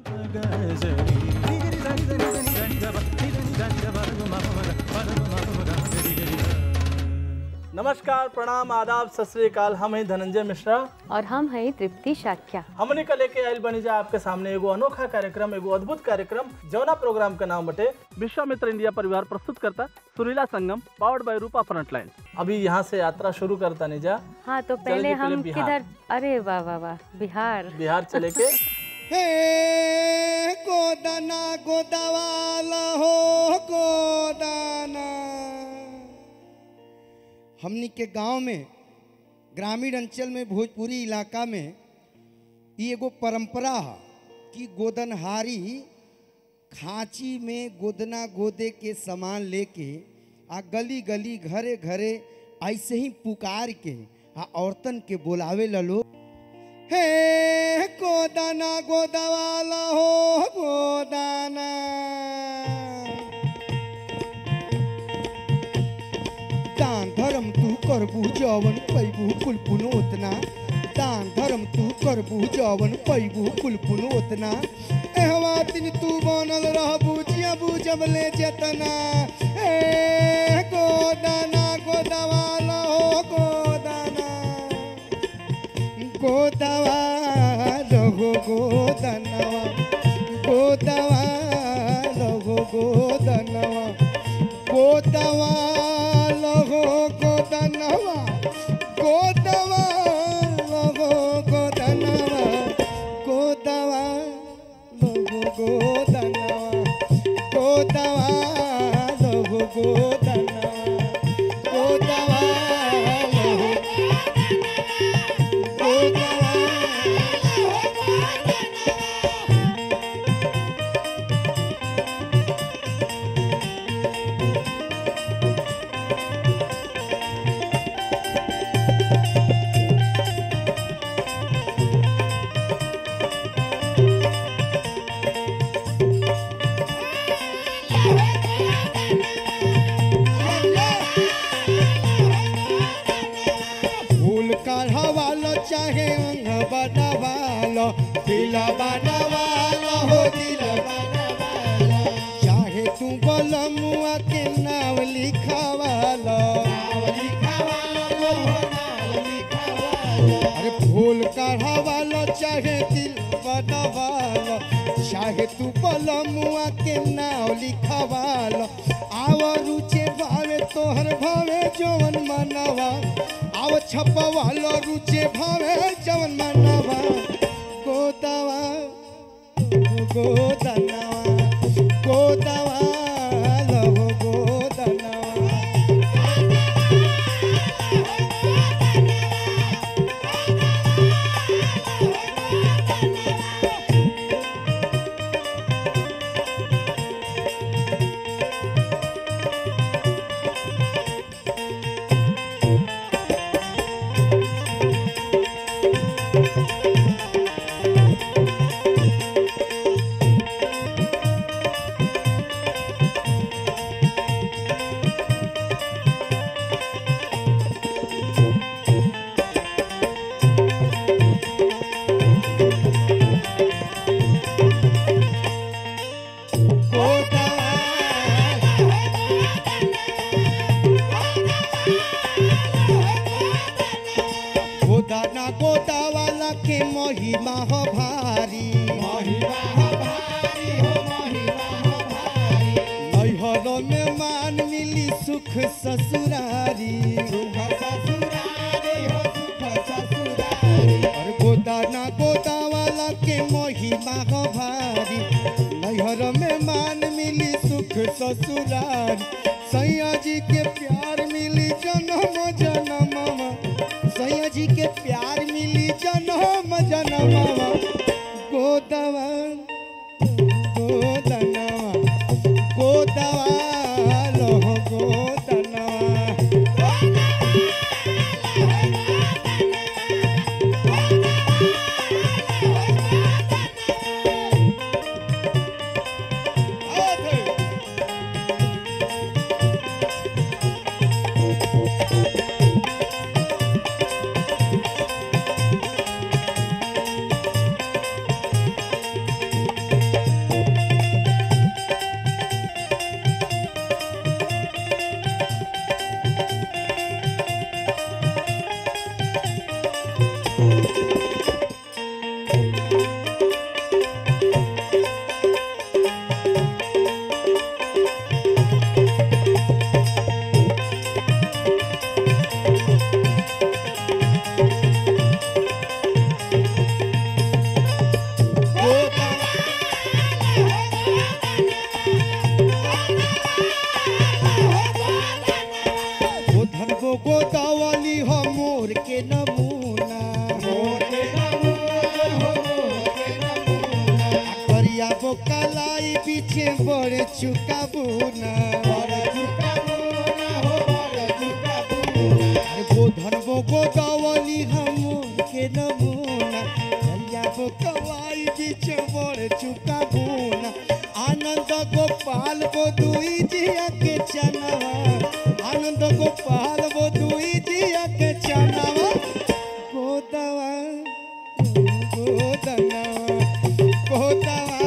नमस्कार प्रणाम आदाब सत श्री अकाल हम हैं धनंजय मिश्रा और हम हैं तृप्ति शाक्या हमने का लेके आयल बनी जा आपके सामने एगो अनोखा कार्यक्रम एगो अद्भुत कार्यक्रम जौना प्रोग्राम का नाम बटे विश्वामित्र इंडिया परिवार प्रस्तुत करता सुरीला संगम पावर्ड बाय रूपा फ्रंटलाइन अभी यहाँ से यात्रा शुरू करता नहीं जा हाँ तो चलो पहले जी, पहले हम बिहार। किधर अरे वाह वाह वाह बिहार बिहार चले के हे गोदाना गोदावाला हो गोदाना हमनी के गांव में ग्रामीण अंचल में भोजपुरी इलाका में ई एगो परंपरा है कि गोदनहारी खांची में गोदना गोदे के सामान लेके आ गली गली घरे घरे ऐसे ही पुकार के आ औरतन के बोलावे ला लोग हे गोदाना गोदावाला हो गोदाना दान धर्म तू करबू जवन पैबू कुलपुन ओतना दान धर्म तू करबू जवन पैबू कुलपुन ओतना एहवा दिन तू बनल रहबू जिया बुझब ले जतना ए गोदाना गोदावाला हो गोदाना गोदवा रघु गोदनवा गोदवा रघु गोदनवा गोदवा रघु गोदनवा गोदवा रघु गोदनवा गोदवा रघु गोदनवा गोदवा रघु गोदनवा गोदवा रघु फूल काढ़वालो चाहे अंग बनवालो दिल बनवालो हो दिल बनवालो चाहे तू बलमुआ के नाम लिखवालो अरे फूल काढ़वालो चाहे दिल बनवालो चाहे तू बलमुआ के नाम लिखवालो आव रुचे भावे तोहर भावे जवन मनवा आव छपवालो रुचे भावे जवन मनवा गोदवा गोदनवा गोदवा लहो गोदनवा गोदाना गोदा वाला के महिमा हो भारी महिमा हो भारी हो महिमा हो भारी नैहर में मान मिली सुख ससुरारी सुख ससुरारी हो सुख ससुरारी और गोदाना गोदा वाला के महिमा हो भारी नैहर में मान मिली सुख ससुरारी सैया जी के प्यार मिली जन्म जन्म सैया जी के प्यार मिली जन्म जन्मवा गोदवा गोदनवा गोदवा लोह गोदनवा जलिया बोकलाई पीछे बड़े चुकाबू ना गोधन बो गोदावली हम के नमूना जलिया बोकलाई पीछे बड़े चुकाबू ना आनंद गोपाल गो दुई जिया के चनावा आनंद गोपाल गो दुई जिया के चनावा गोदवा गोदना गोदवा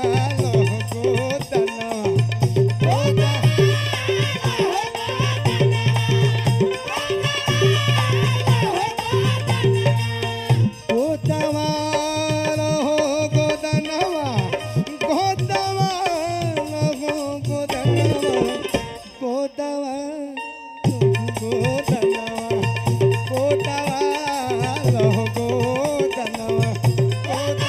गोदना गोदवा गोदवा हो गोदनवा गोदवा हो गोदनवा गोदवा गोदनवा गोदवा हो गोदनवा गोदवा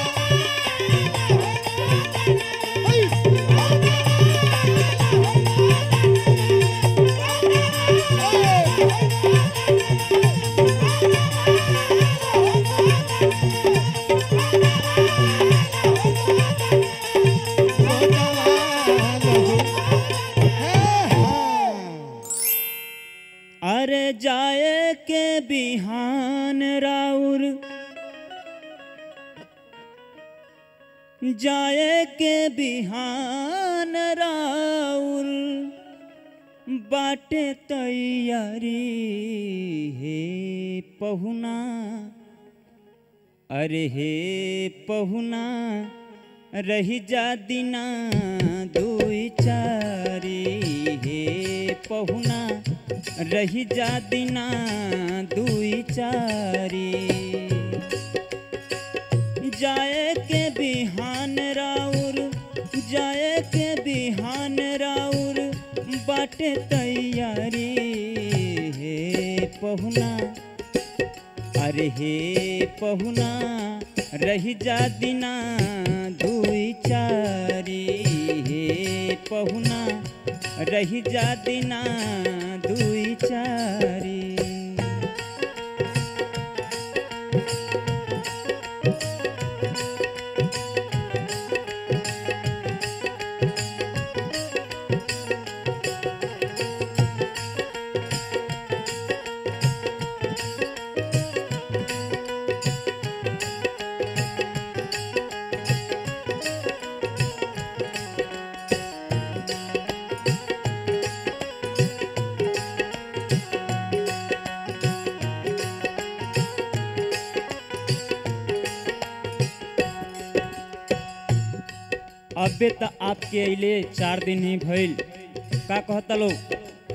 अरे जाए के बिहान राउर जाए के बिहान राउर बाटे तैयारी हे पहुना अरे हे पहुना रही जा दिना दुई चारी हे पहुना रही जा दिना दुई चारी जाए के बिहान राउर जाए के बिहान राउर बाटे तैयारी हे पहुना अरे हे पहुना रही जा दिना दुई चारी हे पहुना रही जा दिना दुई चारी अबे त आपके अइले चार दिन ही भइल का कहता लोग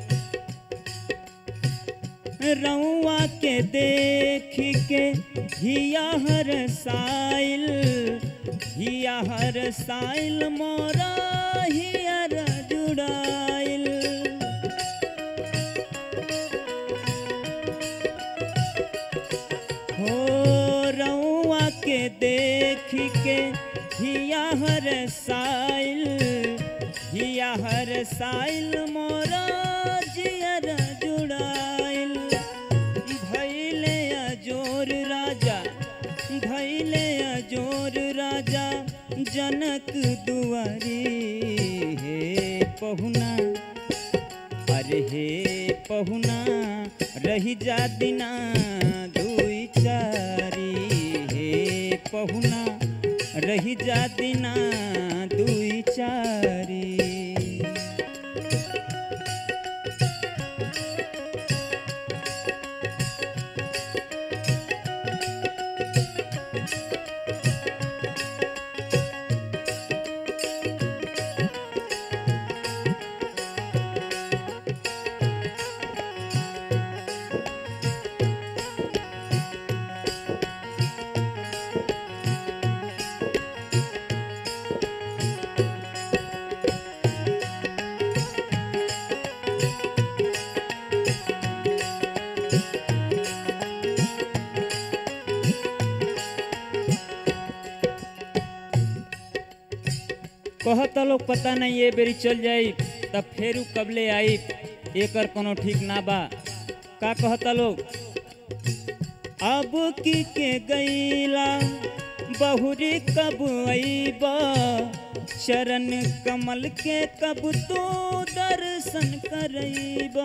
रउआ के देख के हिया हर साइल हिया हर साइल मोरा हियर जुड़ाइल हो रउआ के देख के हिया हर साइल हिया हर साइल मोरा जियर जुड़ाइल भैले अजोर राजा भैले अजोर राजा जनक दुआरी हे पहुना अरे हे पहुना रही जा दिना दुई चारी हे पहुना रही जा दिना दुई चारी कहता लोग पता नहीं ये बेरी चल जाई तब फेरू कबले आई एकर कोनो ठीक ना बा का कहता लोग अब की के गईला बहुरी कब अईबा चरण कमल के कब तो दर्शन करैबा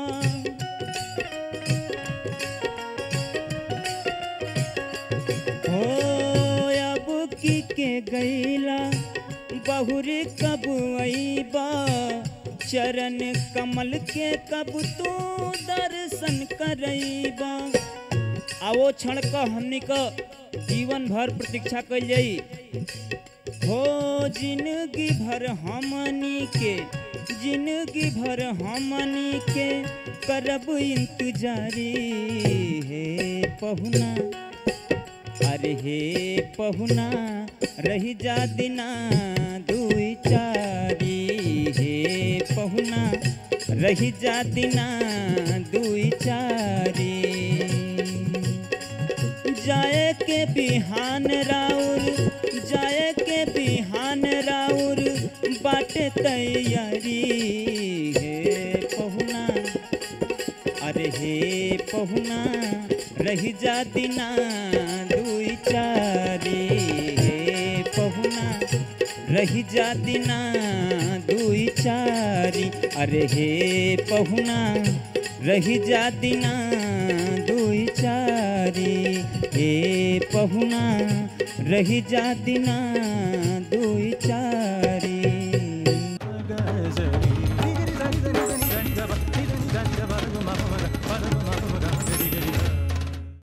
हो अब की के गैला बहुरी कब अईबा चरण कमल के कब तो दर्शन करैबा आवो क्षण क हमनी क जीवन भर प्रतीक्षा कइल जाई हो जिंदगी भर हमनी के जिंदगी भर हमनी के करब इंतजारी हे पहुना अरे हे पहुना रही जा दिना दुई चारी हे पहुना रही जा दिना दुई चारी जाए के बिहान राउर जाए के बिहान राउर बाटे तैयारी हे पहुना अरे हे पहुना रही जा दिना दुई चारी हे पहुना रही जा दिना दुई चारी अरे हे पहुना रही जा दिना दुई चारी हे पहुना रही जा दिना दुई चारी